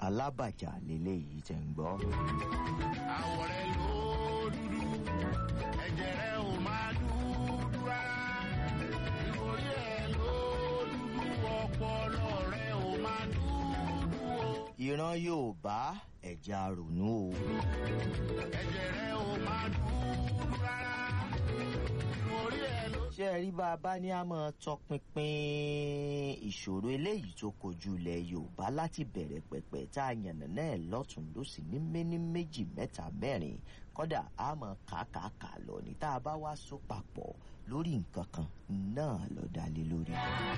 alábàjá lélẹ́yìí tẹ̀ ń gbọ́. àwọ̀ rẹ̀ ló dúdú ẹ̀jẹ̀ rẹ̀ ò máa dúdú rárá ìròrí ẹ̀ ló dúdú ọpọlọ rẹ̀ ò máa dúdú o ìran yorùbá ẹ̀já ronú o. ẹ̀jẹ̀ rẹ̀ ò máa dúdú rárá ìròrí ẹ̀ ló. ṣé ẹ rí bá a bá ní a máa tọpinpin ìṣòro eléyìí tó kojú ilẹ̀ yorùbá láti bẹ̀rẹ̀ pẹ̀pẹ̀ tá a yànnà náà lọ́tún lọ́sì ní méní méjì mẹ́ta mẹ́rin kọ́dà a máa kàákàá lọ ní tá a bá wá so papọ̀ lórí nǹkan kan náà ló dá lé lórí.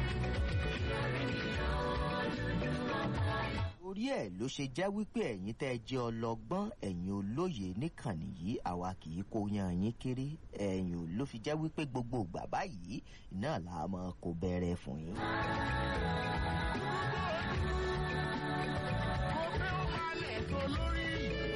orí ẹ̀ ló ṣe jẹ́ wípé ẹ̀yin tẹ́ ẹ jẹ́ ọlọ́gbọ́n ẹ̀yin olóye níkànnì yìí àwa kì í kó yan yín kéré ẹ̀yin ò ló fi jẹ́ wípé gbogbo ìgbà báyìí náà là á máa kó bẹ̀rẹ̀ fún yín. mo fẹ́ ó máa lẹ̀ tó lórí.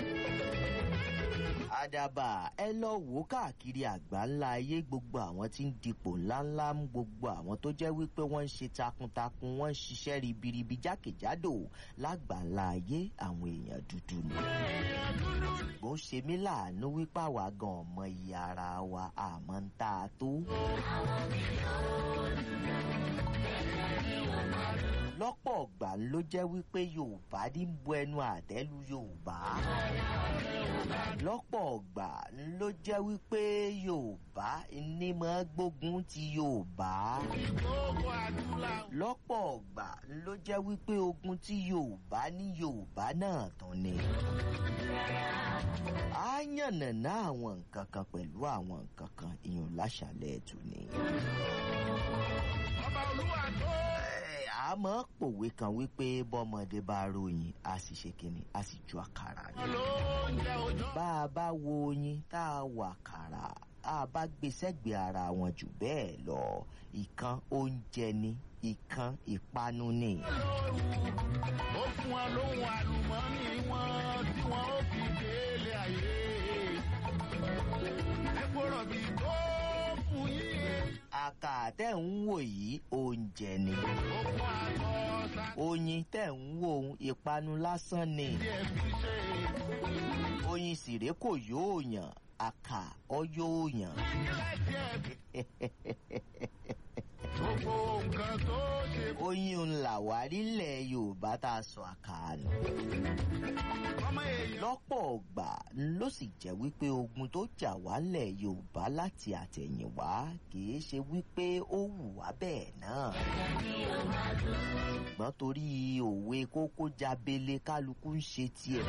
àdàbà ẹ lọ wò ó káàkiri àgbà ńlá ayé gbogbo àwọn tí ń dipò ńláńlá mú gbogbo àwọn tó jẹ́ wípé wọ́n ń ṣe takuntakun wọ́n ń ṣiṣẹ́ ribiribi jákèjádò lágbàńlá ayé àwọn èèyàn dúdú ni. ṣùgbọ́n ó ṣe mí láàánú wípé àwa gan ọmọ iye ara wa àmọ́ ń tá a tó. lọ́pọ̀ ọ̀gbà ló jẹ́ wípé yorùbá ní bu ẹnu àtẹ́lu yorùbá lọ́pọ̀ ọ̀gbà ló jẹ́ wípé yorùbá ní máa gbógun ti yorùbá gbogbo adúláwọ̀. lọ́pọ̀ ọ̀gbà ló jẹ́ wípé ogun tí yorùbá ní yorùbá náà tán ni. a yànnàná àwọn nǹkan kan pẹ̀lú àwọn nǹkan kan ìyọ̀n láṣàlẹ̀ ètò ni. ọba olúwa tó. Ẹ, a máa pòwe kan wípé bọ́mọdé bá ròyìn a sì ṣe kínní a sì ju àkàrà ni. ló ń jẹ òjò. bá a bá wo oyin tá a wà kàrà a bá gbé sẹ́gbẹ̀ẹ́ ara wọn jù bẹ́ẹ̀ lọ ìkan oúnjẹ ni ìkan ìpanu ni. ó fún wọn lóhun àlùmọ́ọ́nì wọn tí wọn ó fi délé ayé. epo rọ̀bì tó fún yín. àkà tẹ̀ ń wò yìí oúnjẹ ni. ó fún àtọ̀ sá. oyin tẹ̀ ń wò ó ìpanu lásán ni. díẹ̀ fi ṣe. oyin sìré kò yóò yàn àkà ọ yóò yàn. ilé díẹ̀ fi. gbogbo nǹkan tó ṣe. oyin ńlá wárí ilẹ̀ yorùbá tá a sọ àkàánù. ọmọ èèyàn. lọ́pọ̀ ọgbà ló sì jẹ́ wípé ogun tó jà wálẹ̀ yorùbá láti àtẹ̀yìnwá kìí ṣe wípé ó wù wá bẹ́ẹ̀ náà. ṣùgbọ́n torí òwe kókó jábélé kálukú ń ṣe tiẹ̀.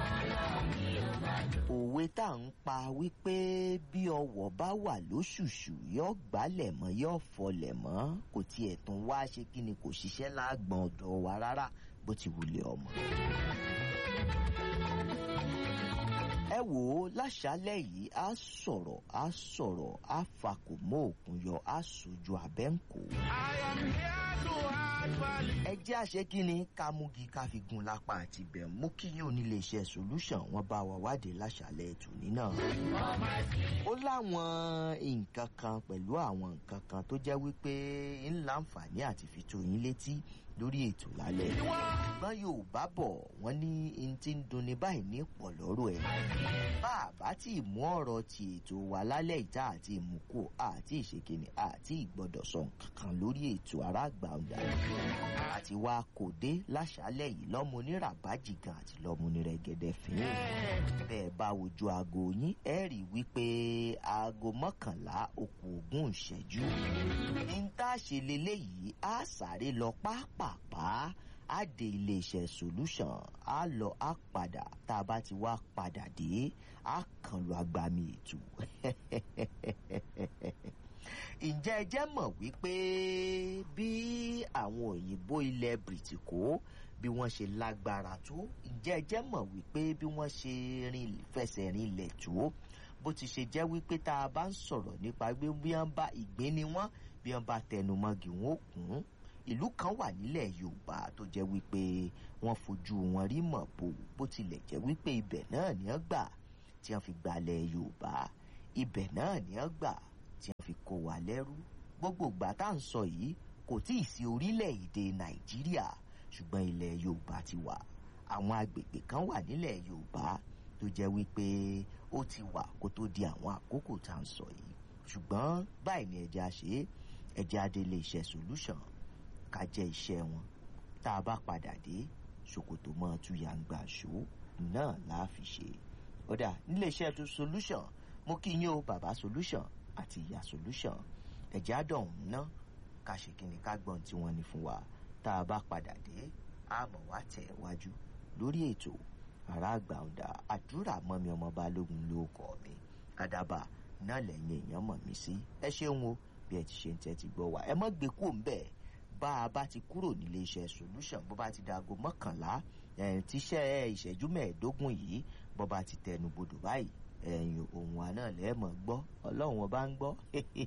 òwe tá à ń pa wípé bí ọwọ́ bá wà lóṣùṣù yóò gbálẹ̀ mọ́ yóò fọlẹ̀ mọ́ kò tiẹ̀ tún wá ṣe kí ni kò ṣiṣẹ́ láàgbọ̀n ọ̀dọ̀ wa rárá bó ti wulẹ̀ ọmọ. ẹ wò ó láṣálẹ̀ yìí á sọ̀rọ̀ á sọ̀rọ̀ á fakò mọ́ òkun yọ á sojú abẹ́ǹkó. I am here to add value. ẹ jẹ́ àṣẹ kí ni ká múgi ká fi gun lápá àti bẹ̀ mú kí yín onílé iṣẹ́ solution wọn bá wa wádìí láṣálẹ̀ ètò nínà. ó láwọn nǹkan kan pẹ̀lú àwọn nǹkan kan tó jẹ́ wípé ńlá àǹfààní àti fi tó yín létí lórí ètò lálẹ́. ṣùgbọ́n yorùbá bọ̀ wọ́n ní n ti ń dunni báyìí ní pọ̀ lọ́rọ̀ ẹ̀. bá a bá tí ì mú ọ̀rọ̀ ti ètò wa lálẹ́ ìta àti ìmúkò àti ìṣèkìní àti ìgbọ́dọ̀ sọ nǹkan kan lórí ètò aráàgbà ọ̀dà àti wa kò dé láṣálẹ̀ yìí lọ́mọ oníràbájì gan àti lọ́mọ onírẹ̀gẹ̀dẹ̀ fín bẹ́ẹ̀ bá wojú aago yín ẹ rí i wípé aago mọ́kànlá okùn ogún ìṣẹ́jú ní tá a ṣe leléyìí á sáré lọ pápápá á dé iléeṣẹ́ solution á lọ á padà tá a bá ti wá padà dé á kàn lọ agbami ètò ǹjẹ́ ẹ jẹ́ mọ̀ wípé bí àwọn òyìnbó ilẹ̀ bìrìtìkó bí wọ́n ṣe lágbára tó ǹjẹ́ ẹ jẹ́ mọ̀ wípé bí wọ́n ṣe rin fẹsẹ̀ rinlẹ̀ tó bó ti ṣe jẹ́ wípé tá a bá ń sọ̀rọ̀ nípa pé bí wọ́n bá ìgbín ni wọ́n bí wọ́n bá tẹnumọ́gì wọn ó kún ìlú kan wà nílẹ̀ yorùbá tó jẹ́ wípé wọ́n fojú wọn rí mọ̀ bò bó tilẹ̀ jẹ́ wípé ibẹ̀ náà ni wọ́n gbà tí wọ́n fi gbalẹ̀ yorùbá ibẹ̀ náà ni wọ́n gbà tí wọ́n fi kó wa lẹ́rú gbogbo ìgbà tá à ń sọ yìí kò tí ì sí orílẹ̀-èdè nàìjíríà ṣùgbọ́n ilẹ̀ yorùbá ti wà àwọn agbègbè kan wà nílẹ̀ yorùbá tó jẹ́ wípé ó ti wà kó tó di àwọn àkókò tá à ń sọ yìí ṣùgbọ́n báyìí ni ẹ̀jẹ̀ àṣẹ ẹ̀jẹ̀ adélé iṣẹ́ solution ká jẹ́ iṣẹ́ wọn tá a bá padà dé ṣòkòtò mọ́ tuyàǹgbà ṣó náà láà fi ṣe ọ̀dà nílé iṣẹ́ tó solution mo kí yín o bàbá solution àti ìyá solution ẹ̀jẹ̀ àdọ̀hún ná ká ṣe kí ni ká gbọ́n tí wọ́n ní fún wa tá a bá padà dé àmọ́ wá tẹ̀ wájú lórí ètò ará àgbà ọ̀dà àdúrà mọ́mi ọmọ balógun ló kọ́ mi àdàbà náà lẹ́yìn èèyàn mọ̀ mí sí ẹ ṣeun o bí ẹ ti ṣe ń tẹ́tí gbọ́ wa ẹ mọ́ gbé kúrò ń bẹ̀ bá a bá ti kúrò nílé iṣẹ́ solution bó bá ti dago mọ́kànlá tíṣẹ́ ìṣẹ́jú mẹ́ẹ̀ẹ́dógún yìí bó bá ti tẹnu bodò báyìí ẹ̀yìn ohun àná lẹ́ẹ̀mọ̀ gbọ́ ọlọ́run ọba ń gbọ́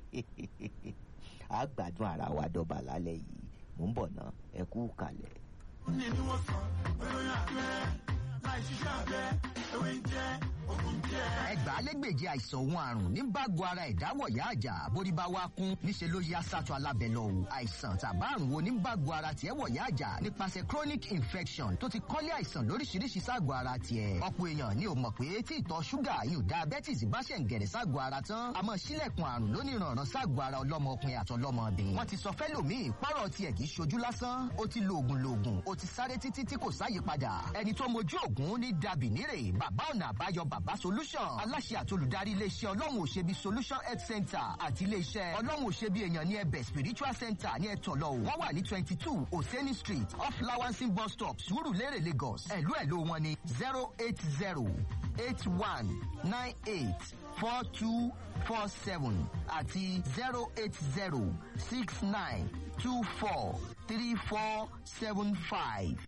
a gbádùn ara wa dọ́ba lálẹ́ yìí mò ń bọ̀ ná ẹ kú kalẹ̀. ní ni wọ́n sọ olóyún abẹ́rẹ́ láì ṣiṣẹ́ abẹ́ ewé ń jẹ́ ogun jẹ́. ẹgbàálẹ́gbèje àìsàn òun àrùn ní bágo ara ìdáwọ̀yá àjà bórí bá wá kún níṣẹ́ ló yá sátọ̀ alábẹ́ lọ o àìsàn tàbá àrùn wo ní bágo ara tiẹ̀ wọ̀yá àjà nípasẹ̀ chronic infection tó ti kọ́lé àìsàn lóríṣiríṣi ságọ̀ ara tiẹ̀ ọ̀pọ̀ èèyàn ni ò mọ̀ pé tí ìtọ̀ ṣúgà yóò diabetes bá ṣẹ̀ ń gẹ̀rẹ̀ ságọ̀ ara tán àmọ́ sílẹ̀kùn àrùn lóníranran ságọ̀ ara ọlọ́mọ ọkùnrin àtọlọ́mọbìnrin wọ́n ti sọ fẹ́lòmíì pọ́rọ̀ tiẹ̀ kì í ṣojú lásán ó ti lo oògùn loògùn ó ti sáré títí tí kò sáyípadà ẹni tó mojú oògùn ní dàbí nírè bàbá ọ̀nà àbáyọ bàbá solution aláṣẹ àti olùdarí iléeṣẹ́ ọlọ́run òṣèbí solution health center àti iléeṣẹ́ ọlọ́run òṣèbí èèyàn ní ẹbẹ̀ spiritual center ní ẹ̀tọ́lọ́ wọ́n wà ní twenty two oseni street off lawansin bus stop surulere lagos ẹ̀lú ẹ̀lú wọn ní zero eight zero eight one nine eight four two four seven àti zero eight zero six nine two four three four seven five.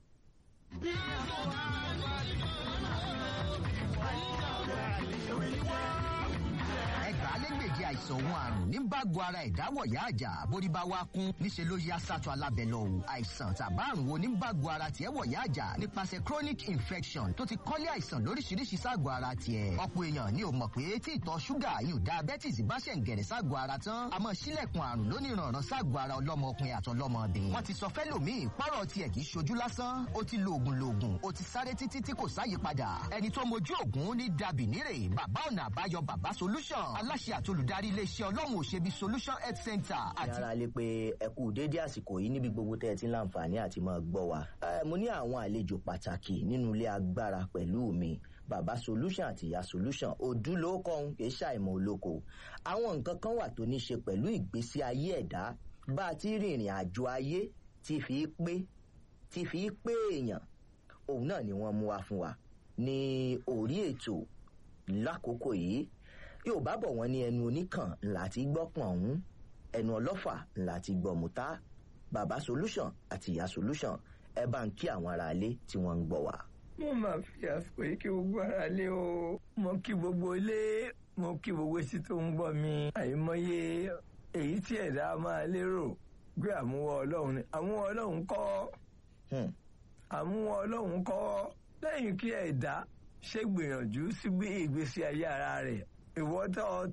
ẹgbàálẹ́gbèje àìsàn òun àrùn ní bágo ara ìdáwọ̀yá àjà bórí bá wá kún níṣẹ́ ló yá sátọ̀ alábẹ́ lọ o àìsàn tàbá àrùn wo ní bágo ara tiẹ̀ wọ̀yá àjà nípasẹ̀ chronic infection tó ti kọ́lé àìsàn lóríṣiríṣi ságọ̀ ara tiẹ̀ ọ̀pọ̀ èèyàn ni ò mọ̀ pé tí ìtọ̀ ṣúgà yóò diabetes bá ṣẹ̀ ń gẹ̀rẹ̀ ságọ̀ ara tán àmọ́ sílẹ̀kùn àrùn lóníranran ságọ̀ ara ọlọ́mọ ọkùnrin àtọlọ́mọbìnrin wọ́n ti sọ fẹ́lòmíì pọ́rọ̀ tiẹ̀ kì í ṣojú lásán ó ti lo oògùn loògùn ó ti sáré títí tí kò sáyípadà ẹni tó mojú oògùn ní dàbí nírè bàbá ọ̀nà àbáyọ bàbá solution aláṣẹ àti olùdarí iléeṣẹ́ ọlọ́run òṣèbí solution health center àti yàrá lè pe ẹ kú déédé àsìkò yìí níbi gbogbo tẹ́ ẹ ti ń láǹfààní àti máa gbọ́ wa. Ẹ, mo ní àwọn àlejò pàtàkì nínú ilé agbára pẹ̀lú mi bàbá solution àti ìyá solution òdúlókọ̀ọ́hún kì í ṣàìmọ̀ olóko. àwọn nǹkan kan wà tó ní ṣe pẹ̀lú ìgbésí ayé ẹ̀dá bá a ti rìnrìn àjò ayé ti fi pé ti fi pé èèyàn òun náà ni wọ́n mú wa fún wa ní orí ètò lákòókò yìí yóò bá bọ̀ wọ́n ní ẹnu oníkàn ńlá ti gbọ́ pọ̀n ọ̀hún ẹnu ọlọ́fà ńlá ti gbọ́ mùtá bàbá solution àti ìyá solution ẹ bá ń kí àwọn aráalé tí wọ́n ń gbọ́ wa. mo máa fi àsìkò yìí kí gbogbo ara lé o mo kí gbogbo ilé mo kí gbogbo etí tó ń gbọ́ mi àìmọye èyí tí ẹ̀dá máa lérò pé àmúwọ́ ọlọ́run ni àmúwọ́ ọlọ́run kọ́ Hmm. àmúwọ́ ọlọ́run kọ́ lẹ́yìn kí ẹ̀dá ṣe gbìyànjú sí bí ìgbésí ayé ara rẹ̀ ìwọ́tọ̀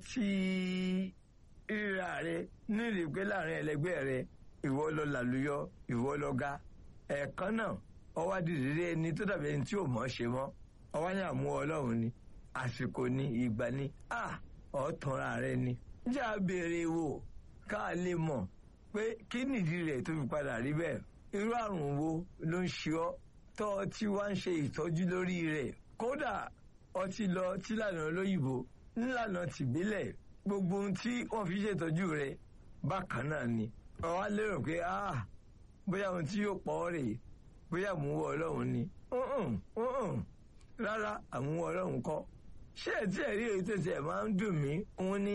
tí ríra rẹ̀ nílùú pé láàrin ẹlẹgbẹ́ rẹ̀ ìwọ lọ làlùyọ ìwọ lọ ga ẹ̀ẹ̀kan náà ọwọ́ dìde ẹni tó dàbí ẹni tí ò mọ̀ ṣe mọ́ ọwọ́ ní àmúwọ́ ọlọ́run ni àsìkò ni ìgbà ni à ọ̀tọ̀ra rẹ ni. jà béèrè wò ká lè mọ̀ pé kí nìdí rẹ̀ tó fi padà rí bẹ́ẹ̀ irú àrùn wo ló ń ṣe ọ́ tọ́ ọ tí wá ń ṣe ìtọ́jú lórí rẹ̀ kódà ọtí lọ tílànà olóyìnbó nílànà tìbílẹ̀ gbogbo ohun tí wọ́n fi ṣètọ́jú rẹ̀ bákan náà ni ọ̀wá lérò pé ah bóyá ohun tí yóò pọ̀ ọ́ rèé bóyá àmúwọ́ ọlọ́run ni Mm-mm, mm-mm. rárá àmúwọ́ ọlọ́run kọ́ ṣé ẹ̀ tí ẹ̀ rí èyí tó tiẹ̀ máa ń dùn mí òun ni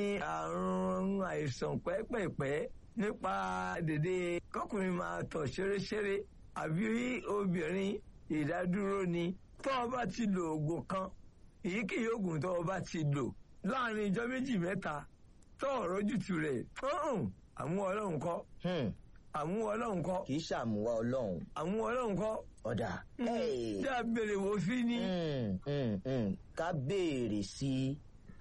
àrùn àìsàn pẹ́pẹ̀pẹ́ nípa dèdè kọkùnrin máa tọ̀ ṣeréṣeré àbí obìnrin ìdádúró ni tó o bá ti lo oògùn kan èyíkéyìí oògùn tó o bá ti lò láàrin ijọ́ méjì mẹ́ta tó o rójútu rẹ̀ Mm-mm, àmúwọ́ ọlọ́run kọ́ Hmm. àmúwọ́ ọlọ́run kọ́ kì í ṣàmúwá ọlọ́run àmúwọ́ ọlọ́run kọ́ ọ̀dà. Hey. tí a béèrè wò sí ni. Hmm, hmm, hmm. ká béèrè sí i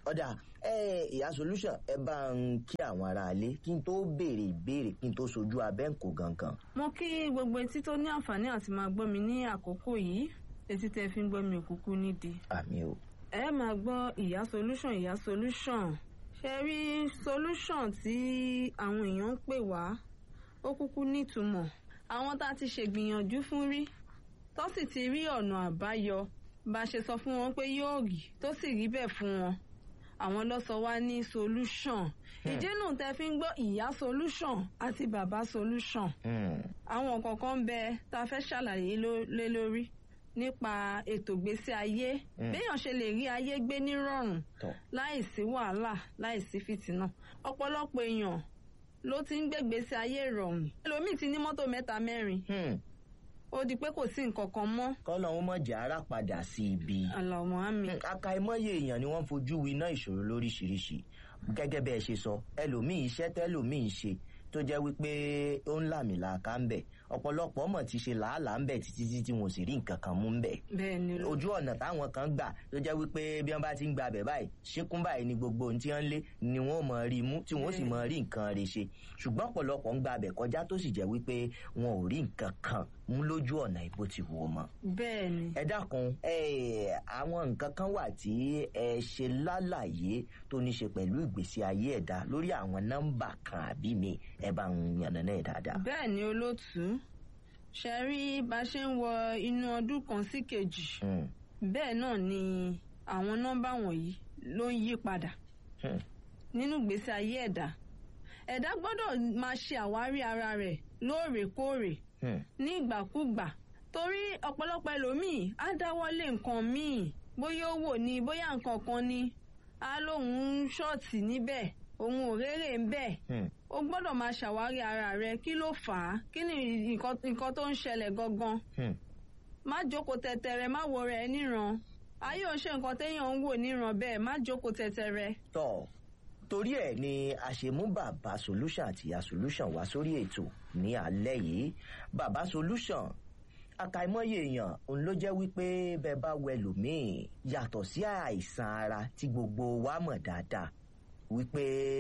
ọ̀dà ẹ ìyá solution ẹ bá ń kí àwọn aráalé kí n tó béèrè ìbéèrè kí n tó sojú abẹ́ǹkò gangan. mo kí gbogbo etí tó ní àǹfààní àti máa gbọ́ mi ní àkókò yìí etí tẹ́ fi ń gbọ́ mi òkúkú nídìí. àmì o. ẹ máa gbọ́ ìyá solution ìyá solution ṣe rí solution tí àwọn èèyàn ń pè wá ó kúkú nítumọ̀ àwọn tá a ti ṣègbìyànjú fún rí tó sì ti rí ọ̀nà àbáyọ bá a ṣe sọ fún wọn pé yóò rí tó sì rí bẹ́ẹ̀ fún wọn àwọn ló sọ wá ní solution ìdí nù tẹ́ fi ń gbọ́ ìyá solution àti bàbá solution Hmm. àwọn kọ̀ọ̀kan ń bẹ tá a fẹ́ ṣàlàyé ló- lé lórí nípa ètò ìgbésí ayé Mm. béèyàn ṣe lè rí ayé gbé nírọ̀rùn tọ́ láìsí wàhálà láìsí fìtínà ọ̀pọ̀lọpọ̀ èèyàn ló ti ń gbégbèsè ayé ìrọ̀rùn ẹlòmíì ti ní mọ́tò mẹ́ta mẹ́rin Hmm. ó di pé kò sí nǹkan kan mọ́ kọ́lọ̀ wọn mọ̀ jẹ́ ara padà sí ibi. àlàmọ́ àmì akaimọ́yé èèyàn ni wọ́n ń fojú winá ìṣòro lóríṣiríṣi gẹ́gẹ́ bẹ́ẹ̀ ṣe sọ ẹlòmíì iṣẹ́ tẹ́lòmíì ṣe tó jẹ́ wípé ó ń làmìlàaka ń bẹ̀ ọ̀pọ̀lọpọ̀ mọ̀ ti ṣe làálàá ń bẹ̀ títí tí tí wọn ò sì rí nǹkan kan mú ń bẹ̀ bẹ́ẹ̀ ni ló ojú ọ̀nà táwọn kan gbà tó jẹ́ wípé bí wọ́n bá ti ń gba abẹ̀ báyìí ṣíkún báyìí ni gbogbo ohun tí wọ́n ń lé ni wọ́n mọ̀ rí mú tí wọ́n sì mọ̀ rí nǹkan rẹ̀ ṣe ṣùgbọ́n ọ̀pọ̀lọpọ̀ ń gba abẹ̀ kọjá tó sì jẹ́ wípé wọn ò rí nǹkan kan mú lójú ọ̀nà ìbò ti wò ó mọ́ bẹ́ẹ̀ ni ẹ dákun ẹ àwọn nǹkan kan wà tí ẹ ṣe lálàyé tó ní ṣe pẹ̀lú ìgbésí ayé ẹ̀dá lórí àwọn nọ́mbà kan àbí mi ẹ bá ń yànnà náà dáadáa. bẹ́ẹ̀ ni olóòtú ṣe rí bá a ṣe ń wọ inú ọdún kan sí kejì Hmm, bẹ́ẹ̀ náà ni àwọn nọ́mbà wọ̀nyí ló ń yí padà hmm, nínú ìgbésí ayé ẹ̀dá ẹ̀dá gbọ́dọ̀ máa ṣe àwárí ara rẹ̀ lóòrèkóòrè hmm, ní ìgbàkúgbà torí ọ̀pọ̀lọpọ̀ ẹlòmíì á dáwọ́lé nǹkan míì bóyá ó wò ní bóyá nǹkan kan ni á lóun ń ṣọ́ọ̀tì níbẹ̀ òun ò rérè ń bẹ̀ hmm. o gbọ́dọ̀ máa ṣàwárí ara rẹ kí ló fà á kí ni nǹkan nǹkan tó ń ṣẹlẹ̀ gangan Hmm. má jókòó tẹ̀tẹ̀rẹ̀ má wo rẹ̀ níran ayé ò ń ṣe nǹkan téèyàn ń wò níran bẹ́ẹ̀ má jókòó tẹ̀tẹ̀rẹ̀. tọ́ torí ẹ̀ ni a ṣe mú bàbá solution àti ìyá solution wá sórí ètò ní alẹ́ yìí bàbá solution àkàìmọye èèyàn òun ló jẹ́ wípé bẹ́ẹ̀ bá wẹ lòmíì yàtọ̀ sí àìsàn ara tí gbogbo wa mọ̀ dáadáa wípé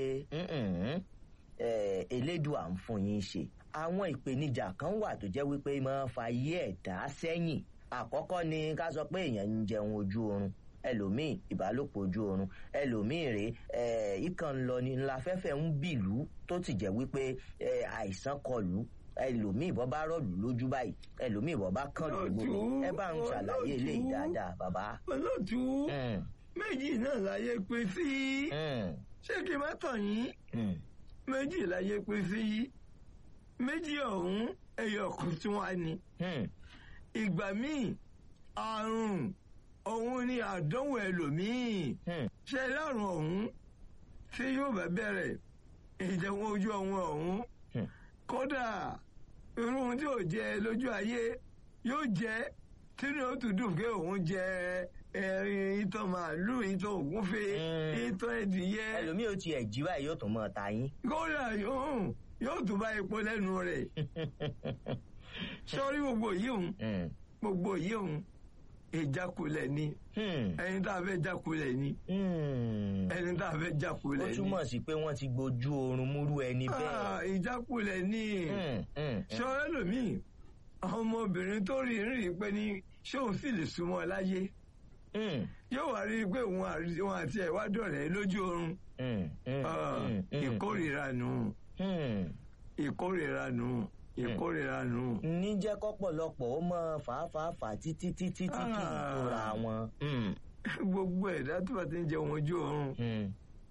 "Mm-mm, eh, elédùà ń fún yín ṣe àwọn ìpèníjà kan wà tó jẹ́ wípé máa ń fa ayé ẹ̀dá sẹ́yìn àkọ́kọ́ ni ká sọ pé èèyàn ń jẹun ojú oorun ẹlòmíì ìbálòpọ̀ ojú oorun ẹlòmíì rèé eh, ìkàn ń lọ ní ńlá fẹ́fẹ́ ń bìlú tó ti jẹ́ wípé eh, àìsàn kọlù ẹlòmíì bọ́ bá rọ̀lù lójú báyìí ẹlòmíì bọ́ bá kàn lù gbogbo ẹ bá ń ṣàlàyé eléyìí dáadáa bàbá. olóòtú Mm, méjì náà láyé pé sí mm, ṣé kí n má tàn yín mm, méjì láyé pé sí méjì ọ̀hún ẹyọ kan tí wọ́n á ní mm, ìgbà míì àrùn òun ni àdánwò ẹlòmíì mm, ṣe lárùn ọ̀hún tí yóò bá bẹ̀rẹ̀ ìjẹun ojú ọ̀hún ọ̀hún Hmm. kódà irú ohun tí ò jẹ lójú ayé yóò jẹ tínú ó tún dùn pé òun jẹ ẹrin ìtọ̀ màálù ìtọ̀ ògúnfe Hmm. ìtọ̀ ẹdìyẹ ẹlòmíì ò tiẹ̀ jí báyìí yóò tún mọ́ ta yín. kódà yóò yóò tún bá epo lẹ́nu rẹ̀ sọ́rí gbogbo yìí òun Mm, gbogbo yìí òun ìjákulẹ̀ ni mm, ẹni tá a fẹ́ jákulẹ̀ ni mm. ẹni tá a fẹ́ ó jákulẹ̀ ni. túmọ̀ sí pé wọ́n ti gbojú oorun múrú ẹni Ah, bẹ́ẹ̀. ìjákulẹ̀ ni Mm, mm, mm. ṣọ́rẹ́ lòmíì ọmọbìnrin tó rí rí pé ní ṣé òun sì lè súnmọ́ láyé Mm, yóò wá rí i pé òun àrí- òun àti ẹ̀ wá dọ̀rẹ́ lójú oorun mm, mm, Ah, mm, mm, ìkórìíra nù mm. ìkórìíra nù ìkórìíra nù. ní jẹ́ kọ́pọ̀lọpọ̀ ó mọ fàáfàáfà títí títí tí kì í Ah. tóra wọn. Mm, gbogbo ẹ̀dá tó bá ti ń jẹun ojú oorun mm.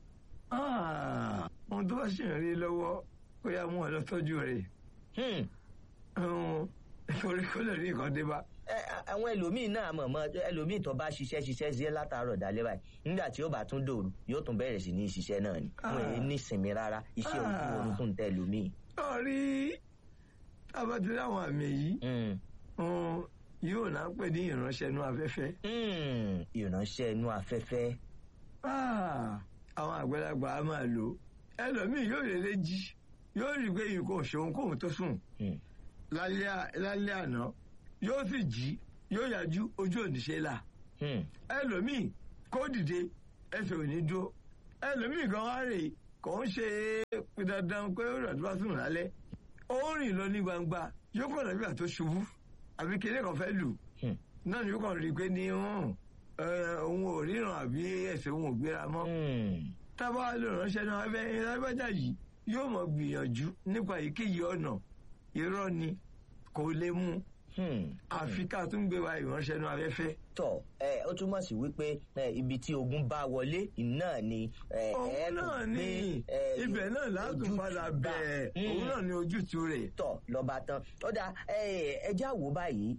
Ah, ohun tó bá ṣì ń rí lọ́wọ́ ó yá mú ọ lọ tọ́jú rẹ̀ Hmm. Ọ̀hún, torí kó lè rí nǹkan dé bá. Ẹ, a- àwọn ẹlòmíín náà mọ̀mọ́ ẹlòmíín tó bá ṣiṣẹ́ ṣiṣẹ́ sí látàárọ̀ dalẹ́ báyìí nígbà tí ó bá tún dòru yóò tún bẹ̀rẹ̀ sí ní ṣiṣẹ́ náà ni wọn èyí ní ìsinmi rárá iṣẹ́ ojú Ah. oorun tó ń tẹ ẹlòmíín. sọ́ọ́rí tábàtí láwọn àmì yìí Hmm. um, yóò náà pè ní ìránṣẹ́ inú afẹ́fẹ́. Hmm. ìránṣẹ́ inú afẹ́fẹ́. Ah, àwọn àgbàlagbà á máa lò ó. ẹlòmíì yóò lè lè jí yóò rí i pé nǹkan òṣòwò kóhun tó sùn Hmm. lálẹ́ à- lálẹ́ àná yóò sì jí yóò yájú ojú òníṣe là Hmm. ẹlòmíì kó dìde ẹsẹ̀ ò ní dúró ẹlòmíì kan wá rè kò ń ṣe dandan pé ó rà tó bá sùn lálẹ́ ó rìn lọ ní gbangba yóò kàn lọ́bí àtó ṣubú àbí kéde kan fẹ́ lù Hmm. náà ni yóò kàn rí i pé ní hàn, ẹ, òun ò ríran àbí ẹsẹ̀ òun ò gbéra mọ́ Hmm. tábà lè ránṣẹ́ náà abẹ́ ìrábẹ́jà yìí yóò mọ̀ gbìyànjú nípa èyíkéyìí ọ̀nà irọ́ ni kò lè mú Hmm. àfi ká tún gbé wa ìránṣẹ́ náà afẹ́fẹ́. tọ ẹ ó túmọ̀ sí wípé ẹ, ibi tí ogun bá wọlé náà ni ẹ, ẹ òun tún náà gbé, ni ẹ, ibẹ̀ náà látún ojútùú padà bá. bẹ̀ẹ̀ Hmm. òun náà ni ojútùú rẹ̀. tọ lọba tán ó dáa ẹ ẹjá wò báyìí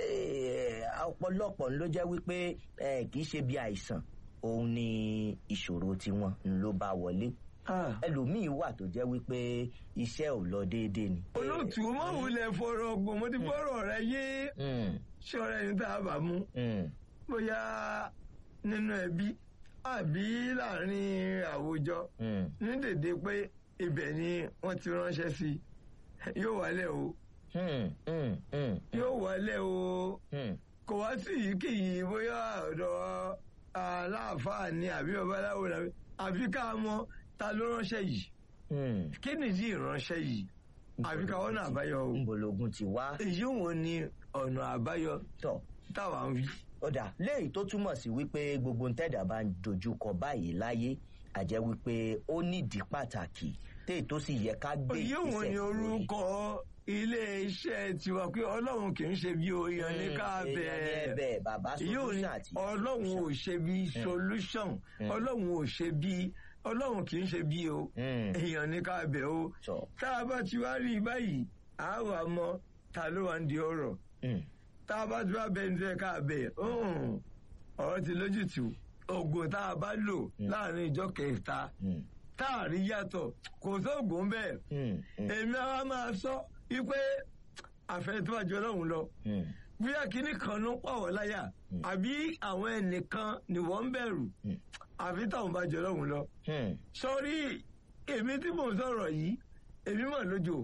ẹ, ọ̀pọ̀lọpọ̀ ló jẹ́ wípé ẹ, kì í ṣe bí àìsàn òun ni ìṣòro tiwọn ló bá wọlé Ah. ẹlòmíín wà tó jẹ́ wípé iṣẹ́ ò lọ déédéé ni. olóòtú mọ̀ wulẹ̀ fọ̀rọ̀ ọgbọ̀n mo ti fọ̀rọ̀ rẹ yé Hmm, ṣọ́ra ẹni tá a bá mú hmm, bóyá nínú ẹbí àbí láàrin àwùjọ hmm. ní dèdè pé ibẹ̀ ni wọ́n ti ránṣẹ́ sí i yóò wálẹ̀ o Hmm, hmm, hmm, yóò wálẹ̀ o hmm. kò wá sí ìyíkéyìí bóyá ọ̀dọ̀ aláàfáà ni àbí babaláwo ni àbí- àfi ká mọ ta ló ránṣẹ́ yìí Hmm. kí nìdí ìránṣẹ́ yìí àfi ká wọ́n náà àbáyọ o ńbọlógún ti wá èyí wo ni ọ̀nà àbáyọ tọ̀ táwa ń wí. ọ̀dà léyìí tó túmọ̀ sí wípé gbogbo ń tẹ̀dá bá ń dojúkọ báyìí láyé àjẹ́ wípé ó nídìí pàtàkì téè tó sì yẹ ká gbé èyí wo ni lórí. orúkọ ilé iṣẹ́ tiwa pé ọlọ́run kì í ṣe bí oyan ní ká Hmm, èèyàn ní bẹ̀ẹ́ ẹ̀bẹ̀ bàbá yóò ní solution àti ọlọ́run ò ṣe bí solution ọlọ́run ò ṣe bí ọlọ́run kì í ṣe bí o Hmm. èèyàn ní ká bẹ̀ o tọ̀ tá a bá ti wá rí i báyìí a wà mọ ta ló wà ń di ọ̀rọ̀ Hmm. tá a bá ti wá bẹ ní tẹ́ ká bẹ̀ ọ̀hún, ọ̀rọ̀ ti lójútùú oògùn tá a bá lò láàrin ìjọ kẹta Hmm. tá a rí yàtọ̀ kò sóògùn bẹ́ẹ̀ Hmm. Hmm. èmi àwa máa sọ wípé àfẹ́ tó bá jọ lọ́hùn lọ Hmm. bóyá kínní kan ló ń pàwọ́ láyà àbí àwọn ẹnìkan ni wọ́n ń bẹ̀rù Hmm. àfi táwọn bá jọ lọ́hùn lọ. Hmm. sọrí èmi tí mò ń sọ̀rọ̀ yìí èmi mọ̀ lójó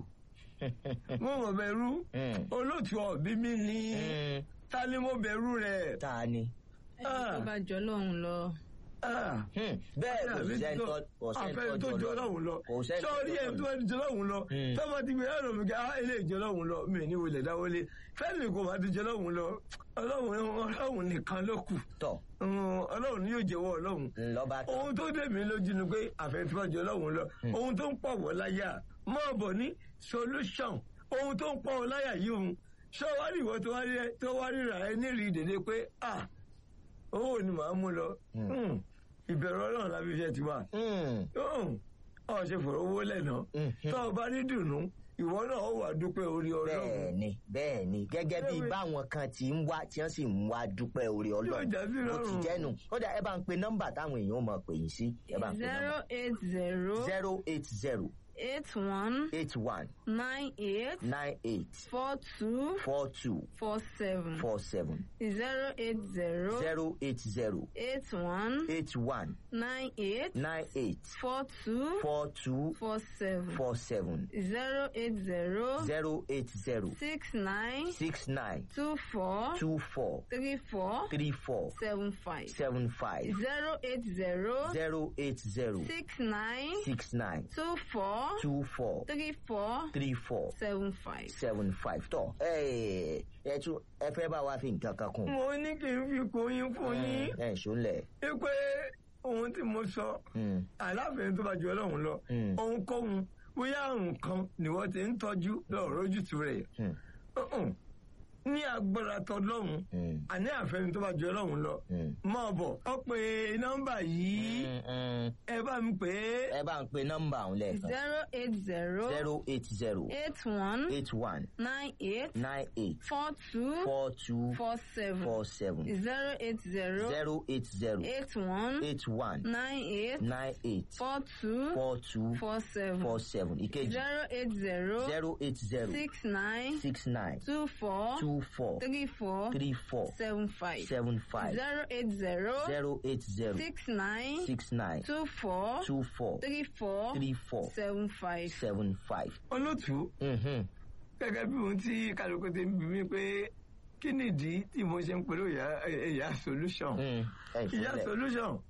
mo mọ̀ bẹ̀rù Hmm. olóòtú ọ̀bí mi ní Hmm. ta ni mo bẹ̀rù rẹ̀. ta ni. ẹni tó bá jọ lọ́hùn lọ. Ah. Hmm. bẹ́ẹ̀ kò àfẹ́ sẹ́ni tó kò sẹ́ni àfẹ́ tó jọ lọ́hùn lọ kò sẹ́ni tó sọ́ọ́rí ẹ̀ tó jọ ẹni jọ lọ́hùn lọ Hmm. tọ́mọ ti gbé ẹ̀rọ mi ká ilé ìjọ lọ́hùn lọ mi ní wọlé dáwọlé fẹ́ẹ̀mì kò má ti jọ lọ́hùn lọ ọlọ́hùn ọlọ́hùn nìkan ló kù tọ̀ Hmm, ọlọ́hùn ni yóò jẹ́wọ́ ọlọ́hùn ńlọ́ba tán. ohun tó dé mi lójú ni pé àfẹ́tíwájú ọlọ́run lọ ohun tó ń pọ̀ wọ́ láyà mọ́ bọ̀ ní solution ohun tó ń pọ̀ wọ́ láyà yìí òun ṣé wàá rí ìwọ tó wá rí tó wá ríra ẹ nírìí dèdè pé ah owó ni màá mú lọ Hmm, ìbẹ̀rù ọlọ́run lábí iṣẹ́ ti wà Hmm. ọ̀ ṣe fọ̀rọ̀ owó lẹ́nà Mhm. tó o bá ní dùnú ìwọ náà ó wà dúpẹ́ orí ọlọ́run bẹ́ẹ̀ni bẹ́ẹ̀ni gẹ́gẹ́ bí Bẹ́ẹ̀ni. báwọn kan ti ń wá tí wọ́n sì ń wá dúpẹ́ orí Yóò ọlọ́run já sí bó ti rọrùn. jẹ́nu ó dà ẹ bá ń pe nọ́mbà táwọn èèyàn mọ̀ pè yín sí ẹ bá ń pe zero nọ́mbà eight zero zero eight zero eight one eight one nine eight nine eight four two four two four seven four seven zero eight zero zero eight zero eight one eight one nine eight nine eight four two four two four seven four seven zero eight zero zero eight zero six nine six nine two four two four three four three four seven five seven five zero eight zero zero eight zero six nine six nine two four two four three four three four seven five. seven five tọ ẹ ẹ tún ẹ fẹ́ bá wa fi nǹkan kan kún. mo ní kí n fi kún yín fún yín ẹ ṣó lẹ. wípé ohun tí mo sọ aláàfin tó bá ju ọlọ́run lọ Mm. ohunkóhun bóyá àrùn kan ni wọ́n ti ń tọ́jú lọ́rọ̀ ojútùú rẹ̀ Mm. Uh-uh. ní agbára tọlọ́run Mm. àní àfẹ́ni tó bá ju ọlọ́run lọ Mm. máa bọ̀ ọ pé nọ́mbà yìí ẹ bá mi pè é ẹ bá ń pe nọ́mbà ọ̀hún lẹ́ẹ̀kan zero eight zero zero eight zero eight one eight one nine eight nine eight four two four two four seven four seven zero eight zero zero eight zero eight one eight one nine eight nine eight four two four two four seven four seven ìkejì zero eight zero zero eight zero six nine six nine two four two four three four three four seven five seven five zero eight zero zero eight zero six nine six nine two four two four three four three four seven five. seven five. olótùú Mhm. gẹ́gẹ́ bí ohun tí kálukú ti ń bí mi pé kí nìdí tí mo ṣe ń pẹ̀lú ìyá ìyá solution Mm. ẹ ìyá ìfúnlẹ̀. solution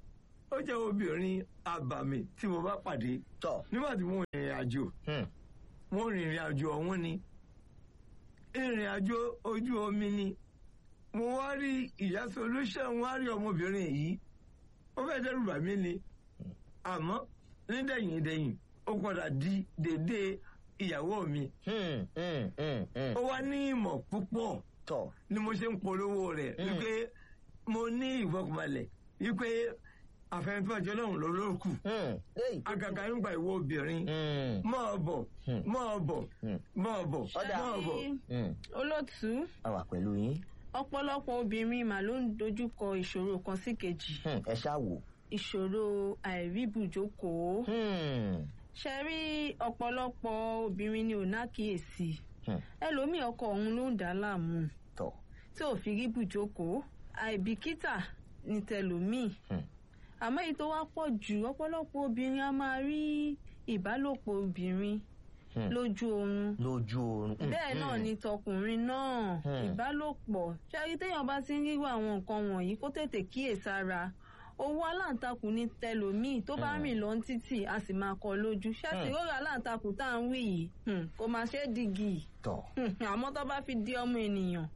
ó jẹ́ obìnrin àbàmì tí mo bá pàdé tọ̀ nígbà tí mo rìnrìn àjò hmm, mo rìnrìn àjò ọ̀hún ni ìrìn àjò ojú omi ni mo wá rí ìyá solution wá rí ọmọbìnrin yìí ó fẹ́ dẹ́rù bà mí ni àmọ́ nídẹ̀yìn dẹ̀yìn ó padà di dédé ìyàwó mi hmm, hmm, hmm, hmm, ó wá ní ìmọ̀ púpọ̀ tọ̀ ni mo ṣe ń polówó rẹ̀ Mm. wípé mo ní ìfọkànbalẹ̀ wípé àfẹnifẹ́jọ́ náà ló lókù hmm, léyìí tó- àgàgà nígbà ìwọ obìnrin hmm, máa bọ̀ Hmm. máa bọ̀ hmm, máa bọ̀ Ọ̀dà. máa bọ̀. hmm, olótú a wà pẹ̀lú yín ọ̀pọ̀lọpọ̀ obìnrin mà ló ń dojúkọ ìṣòro kan sí kejì Hmm, ẹ ṣáà wò. ìṣòro àìríbùjókòó Hmm, ṣe rí ọ̀pọ̀lọpọ̀ obìnrin ni ò nákìyèsí hmm, ẹlòmíì ọkọ òun ló ń dà á láàmú tọ̀ tí ò fi rí bùjókòó àìbìkítà ní tẹlòmíì Hmm. àmọ́ èyí tó wá pọ̀ jù ọ̀pọ̀lọpọ̀ obìnrin a máa rí ìbálòpọ̀ obìnrin Hmm. lójú oorun lójú oorun. Hmm, bẹ́ẹ̀ náà hmm, ni tọkùnrin náà Hmm. ìbálòpọ̀ ṣáàrí téèyàn bá ti ń rírò àwọn nǹkan wọ̀nyí kó tètè kíyèsára owó aláǹtakùn ní tẹlòmíì tó bá Hmm. rìn lọ títì a sì máa kọ lójú ṣáàtì Hmm. rọrọ aláǹtakùn tá à ń wí yìí hmm, kò máa ṣe é digi tọ̀ Hmm, àmọ́ tó bá fi di ọmọ ènìyàn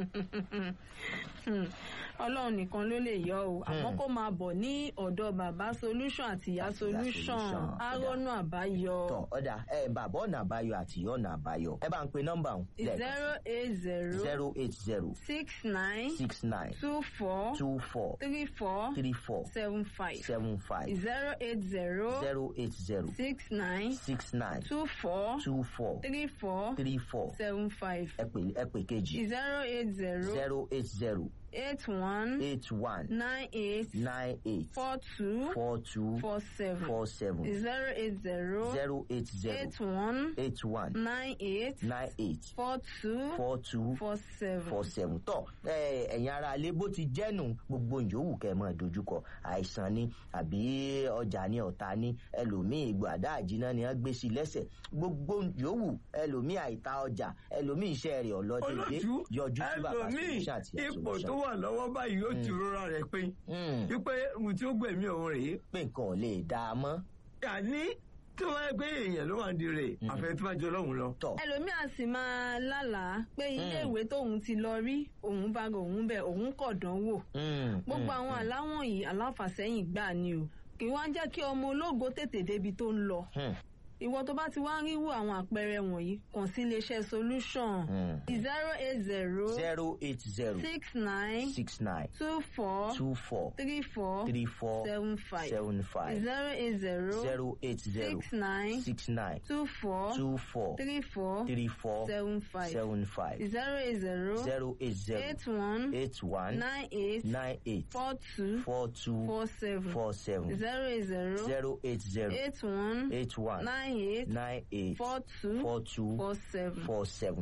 hmm, ọlọ́run nìkan ló lè yọ o àmọ́ Hmm. kó máa bọ̀ ní ọ̀dọ̀ bàbá solution àti ìyá Àti ìyá solution Solution. arónú àbáyọ tọ̀ ọ̀dà ẹ bàbá ọ̀nà àbáyọ àti ìyá ọ̀nà àbáyọ ẹ bá ń pe nọ́mbà ọ̀hún zero eight zero zero eight zero six nine six nine two four two four three four three four seven five seven five zero eight zero zero eight zero six nine six nine two four two four three four three four seven five ẹ pè ẹ pè kejì zero eight zero zero eight zero eight one eight one nine eight nine eight four two four two four seven four seven zero eight zero zero eight zero eight one eight one nine eight nine eight four two four two four seven. four seven tọ ẹ ẹ̀yin ara ilé bó ti jẹ́nu gbogbo yòówù kẹ́ ẹ máa dojúkọ àìsàn ni àbí ọjà ni ọ̀tá ni ẹlòmíì gbàdá àjìná ni wọ́n gbé sí lẹ́sẹ̀ gbogbo yòówù ẹlòmíì àìta ọjà ẹlòmíì iṣẹ́ rẹ̀ ọ̀lọ́dẹ̀dẹ̀ olójú yọjú sí bàbá ẹlòmíì solution àti ìyá ipò tó solution wà lọ́wọ́ báyìí ó ti rọra rẹ̀ pé Hmm, wípé ohun tí ó gbẹ̀mí òun rèé pé nǹkan ò lè dá a mọ́ àní tí wọ́n yẹ pé èèyàn ló wà ń di rẹ̀ Mm. àfẹ́ tí wọ́n jọ lọ́hùn lọ. tọ̀ ẹlòmíì á sì máa lálàá pé iléèwé tóun ti lọ rí òun bá rò òun bẹ òun kọ̀ dánwò Hmm, gbogbo hmm, àwọn hmm, aláwọ̀n yìí aláfàsẹ́yìn gbà ni o kì í wá ń jẹ́ kí ọmọ ológo tètè débi tó ń lọ hmm, ìwọ tó bá ti wá ń ríwò àwọn àpẹẹrẹ wọ̀nyí kàn sí iléeṣẹ́ solution hmm. zero eight zero zero eight zero six nine six nine two four two four three four three four seven five seven five zero eight zero zero eight zero six nine six nine two four two four three four three four seven five seven five zero eight zero zero eight zero eight one eight one nine eight nine eight four two four two four seven four seven zero eight zero zero eight zero eight one eight one nine eight nine eight four two four two four seven. four seven.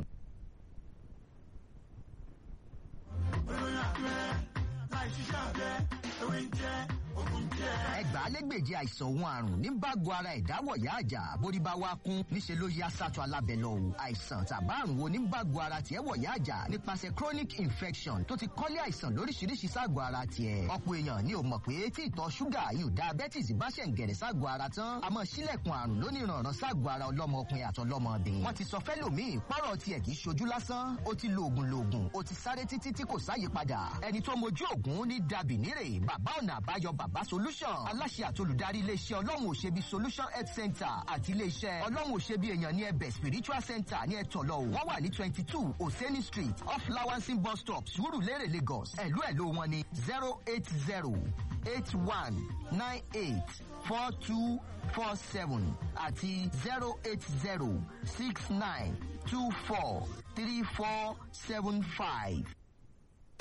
olóyún abẹ́rẹ́ láì ṣiṣẹ́ abẹ́ ewé ń jẹ́ ogun jẹ́. ẹgbàálẹ́gbèje àìsàn òun àrùn ní bágo ara ìdáwọ̀yá àjà bórí bá wá kún níṣẹ́ ló yá sátọ̀ alábẹ́lọ́ o àìsàn tàbá àrùn wo ní bágo ara tiẹ̀ wọ̀yá àjà nípasẹ̀ chronic infection tó ti kọ́lé àìsàn lóríṣiríṣi ságọ̀ ara tiẹ̀ ọ̀pọ̀ èèyàn ni ò mọ̀ pé tí ìtọ̀ ṣúgà yóò diabetes bá ṣẹ̀ ń gẹ̀rẹ̀ ságọ̀ ara tán àmọ́ sílẹ̀kùn àrùn lóníranran ságọ̀ ara ọlọ́mọkùnrin àtọlọ́mọbìnrin wọ́n ti sọ fẹ́lòmíì pọ́rọ̀ tiẹ̀ kì í ṣojú lásán ó ti lo oògùn loògùn ó ti sáré títí tí kò sáyípadà ẹni tó mojú ògùn ní dàbí nírè bàbá ọ̀nà àbáyọ bàbá solution aláṣẹ àtolùdarí iléeṣẹ́ ọlọ́run òṣèbí solution health center àti iléeṣẹ́ ọlọ́run òṣèbí èèyàn ní ẹbẹ̀ spiritual center ní ẹ̀tọ́lọ́ wọ́n wà ní twenty two oseni street off lawansin bus stop surulere lagos ẹ̀lú ẹ̀lú wọn ní zero eight zero eight one nine eight four two four seven àti zero eight zero six nine two four three four seven five.